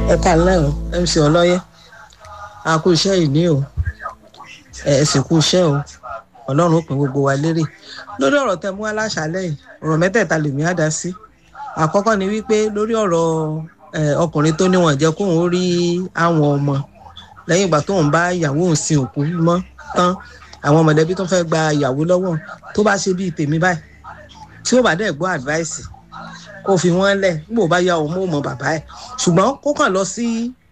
ẹ kálẹ́ o mc ọlọ́yẹ a kú iṣẹ́ ìní o ẹ sì kú iṣẹ́ o ọlọ́run ó pín gbogbo wa lérè lórí ọ̀rọ̀ tẹ mú aláṣálẹ̀ yìí ọ̀rọ̀ mẹ́tẹ̀ẹ̀ta lèmi á dá sí àkọ́kọ́ ni wípé lórí ọ̀rọ̀ ọkùnrin tó níwọ̀n jẹ́ kóun ó rí àwọn ọmọ lẹ́yìn ìgbà tóun bá ìyàwó òun sin òkú mọ́ tán àwọn mọ̀lẹ́bí tó fẹ́ gba ìyàwó lọ́wọ́ tó bá ṣe bíi tèmi báyìí tí ó bá dẹ̀ gbọ́ advice kó fi wọ́n lẹ̀ nígbà ó bá yá òun mọ́ mọ́ bàbá ẹ̀ ṣùgbọ́n kó kàn lọ sí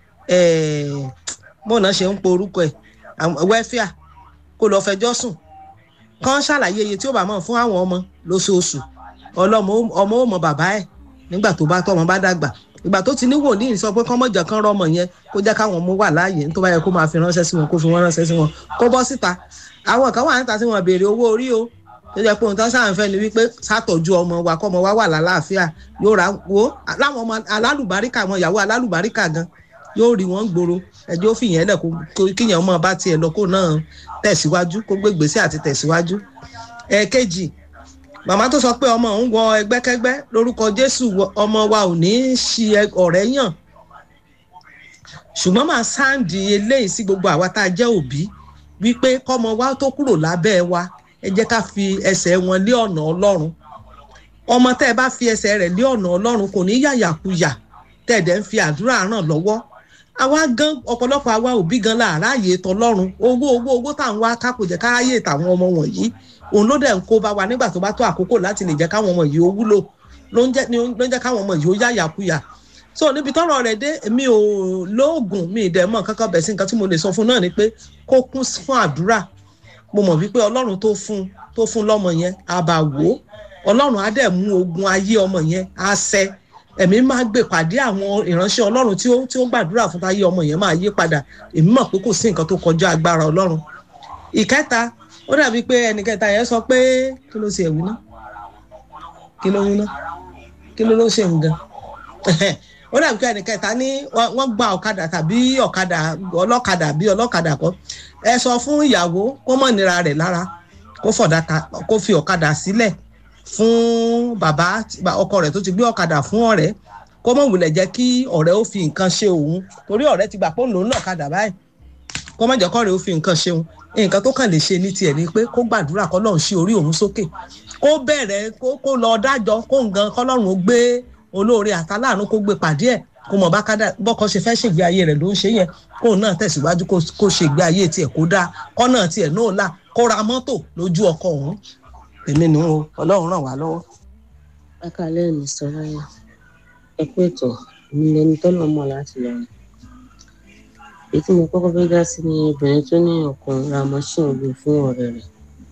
bọ́ọ̀nà ṣe ń po orúkọ ẹ̀ wẹ́fíà kó lọ fẹjọ́ sùn kán ṣàlàyé iye tí ó bá mọ̀ fún àwọn ọmọ lóṣooṣù ọlọ́mọ ọmọ ó mọ bàbá ẹ̀ nígbà tó bá tọ́mọ bá dàgbà ìgbà tó ti ní wòlíì sọ pé kán mọ̀jà kán rọmọ yẹn kó jẹ́ káwọn ọmọ wà láàyè tó bá yẹ kó máa fi ránṣẹ́ sí wọn kó fi wọ́n ránṣẹ́ sí wọn kó bọ́ síta àwọn kan wà níta tí wọ́n béèrè owó orí o tó jẹ́ pé ohun tó ń sàǹfẹ́ ni wípé sátọ̀jú ọmọ wa kọ́mọ wa wà lálàáfíà yóò ra wo láwọn ọmọ alálùbáríkà àwọn ìyàwó alálùbáríkà gan yóò rí wọn gbòòrò ẹjọ́ fìyẹn lẹ̀ kó kíyàn ọmọ bá tiẹ̀ lọ kó náà tẹ̀síwájú kó gbé gbèsè àti tẹ̀síwájú. ẹ̀ẹ̀kejì màmá tó sọ pé ọmọ òun wọ ẹgbẹ́kẹ́gbẹ́ lórúkọ Jésù ọmọ wa ò ní í ṣi ọ̀rẹ́ yàn ṣùgbọ́n màá sáǹdì eléyìí sí gbogbo àwa tá a jẹ́ òbí wípé kọ́mọ wa tó kúrò lábẹ́ wa ẹ jẹ́ ká fi ẹsẹ̀ wọn lé ọ̀nà Ọlọ́run ọmọ tẹ́ ẹ bá fi ẹsẹ̀ rẹ̀ lé ọ̀nà Ọlọ́run kò ní yàyàkuyà tẹ́ ẹ dẹ̀ ń fi àdúrà ràn lọ́wọ́ àwa gan ọ̀pọ̀lọpọ̀ àwa òbí gan láàárá ààyè tọlọ́run owó owó owó tá à ń wá ká kò jẹ́ káráyè tàwọn ọmọ wọ̀nyí òun ló dẹ̀ ń kó bá wa nígbà tó bá tó àkókò láti lè jẹ́ káwọn ọmọ yìí ó wúlò ló ń jẹ́ káwọn ọmọ yìí ó yàyàkuyà so níbi tọ́rọ̀ rẹ̀ dé mi ò lóògùn mi ì dẹ̀ mọ̀ kankan bẹ̀ sí nǹkan tí mo lè sọ fún náà ni pé kó kún fún àdúrà mo mọ̀ wípé ọlọ́run tó fún tó fún lọ́mọ yẹn á bá wò ó ọlọ́run á dẹ̀ mú ogun ayé ọmọ yẹn á ṣẹ ẹ̀mí máa gbé pàdé àwọn ìránṣẹ́ ọlọ́run tí ó tí ó gbàdúrà fún táyé ọmọ yẹn máa yí padà èmi mọ̀ pé kò sí nǹkan tó kọjá agbára ọlọ́run. ìkẹta ó dàbí pé ẹnìkẹta yẹn sọ pé kí ló ṣe ẹ̀wí ná kí ló wí ná kí ló ló ṣe nǹkan ó dàbí pé ẹnìkẹta ní wọ́n gba ọ̀kadà tàbí ọ̀kadà ọlọ́kadà bí ọlọ́kadà kọ́ ẹ sọ fún ìyàwó kó mọ̀ nira rẹ̀ lára kó fọ̀dà kó fi ọ̀kadà sílẹ̀ fún bàbá ọkọ rẹ̀ tó ti gbé ọ̀kadà fún ọ̀rẹ́ kó mọ̀ wulẹ̀ jẹ́ kí ọ̀rẹ́ ó fi nǹkan ṣe òun torí ọ̀rẹ́ ti gbà pé òun lòún náà kadà báyìí kó mọ̀ jẹ́ kọ́rẹ́ ó fi nǹkan ṣe òun nǹkan tó kàn lè ṣe ní tiẹ̀ ni pé kó gbàdúrà kọ́lọ́run sí orí òun sókè kó bẹ̀rẹ̀ kó lọ dájọ́ kó nǹkan kọ́lọ́run ó gbé olóore àtàláàánú kó gbé pàdé ẹ̀ kó mọ̀ bá kádà bọ́kọ ṣe fẹ́ ṣègbé ayé rẹ̀ ló ń ṣe yẹn kó náà tẹ̀síwájú kó ṣègbé ayé tiẹ̀ kó dáa kọ́ náà tiẹ̀ náà là kó ra mọ́tò lójú ọkọ òun èmi nù ú ọlọ́run ràn wá lọ́wọ́. akálẹ̀ ní sọ́ra yẹn ẹ kú ètò mi lẹni tọ́lọ̀ mọ̀ láti lọ rìn. èyí tí mo kọ́kọ́ fẹ́ dá sí ni obìnrin tó ní ọkùnrin ra mọ́ṣíìnì ogun fún ọ̀rẹ́ rẹ̀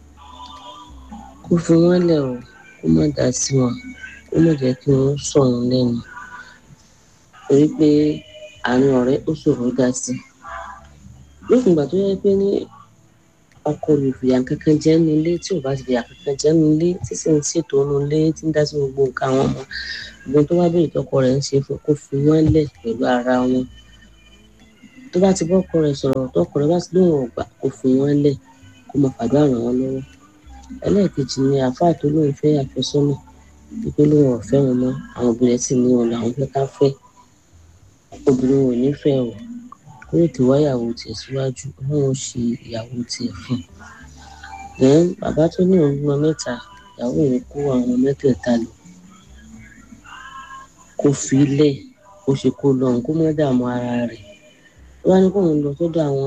kó fi wọ́n lẹ̀ o kó má dá sí wọn kó má jẹ́ kí wọ́n sọ òun lẹ́nu torí pé àárín ọ̀rẹ́ ó ṣòro dá sí. lókùn ìgbà tó yẹ pé ní ọkọ olùfìyà kankan jẹ́ nu ilé tí ò bá ti fìyà kankan jẹ́ nu ilé tí sì ń ṣètò nu ilé tí ń dá sí gbogbo nǹkan àwọn ọmọ gbogbo tó bá bèrè tọkọ rẹ̀ ń ṣe fún kó fi wọ́n lẹ̀ pẹ̀lú ara wọn tó bá ti bọ́kọ rẹ̀ sọ̀rọ̀ tọkọ rẹ̀ bá ti lóun ọ̀gbà kó fi wọ́n lẹ̀ kó mọ fàdúrà ràn wọ́n lọ́wọ́ ẹlẹ́ẹ̀kejì ni àáfàá tó lóun fẹ́ àfẹ́sọ́nà wípé lóun ọ̀fẹ́ wọn mọ́ àwọn obìnrin sì ní wọn làwọn fẹ́ ká fẹ́ obìnrin wọn ò nífẹ̀ẹ́ o kó lè tó wáyàwó tiẹ̀ síwájú ọlọ́run ṣe ìyàwó tiẹ̀ fún un. then bàbá tó ní òun bímọ mẹ́ta ìyàwó òun kó àwọn ọmọ mẹ́tẹ̀ẹ̀ta lọ kó fi lẹ̀ kó ṣe kó lọ òun kó má dààmú ara rẹ̀ ó wá ní kóun lọ sọ́dọ̀ àwọn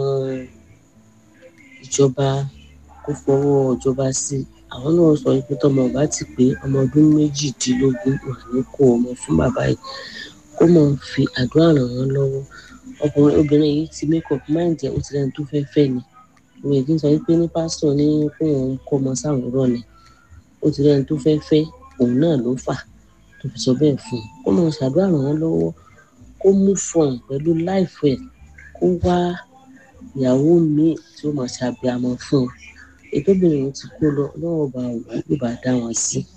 ìjọba kó fọwọ́ ìjọba sí àwọn náà sọ pé tọmọ ọba ti pé ọmọ ọdún méjìdínlógún wà ní kó ọmọ fún bàbá yìí kó mọ̀ fi àdúrà ràn wọ́n lọ́wọ́ ọkùnrin obìnrin yìí ti make up mind ẹ ó ti lẹni tó fẹ́ fẹ́ ni òun èdè sọ wípé ní pásítọ̀ ní kóun kọ́ ọmọ sáwọn rọ̀ ni ó ti lẹni tó fẹ́ fẹ́ òun náà ló fà tó fi sọ bẹ́ẹ̀ fún un kó mọ̀ ṣàdúrà ràn wọ́n lọ́wọ́ kó mú fọ̀n pẹ̀lú láìfẹ́ kó wá ìyàwó míì tí ó mọ̀ ṣàbíamọ fún un ètò obìnrin ti kó lọ lọ́wọ́ bá wò ó bá dá wọn sí.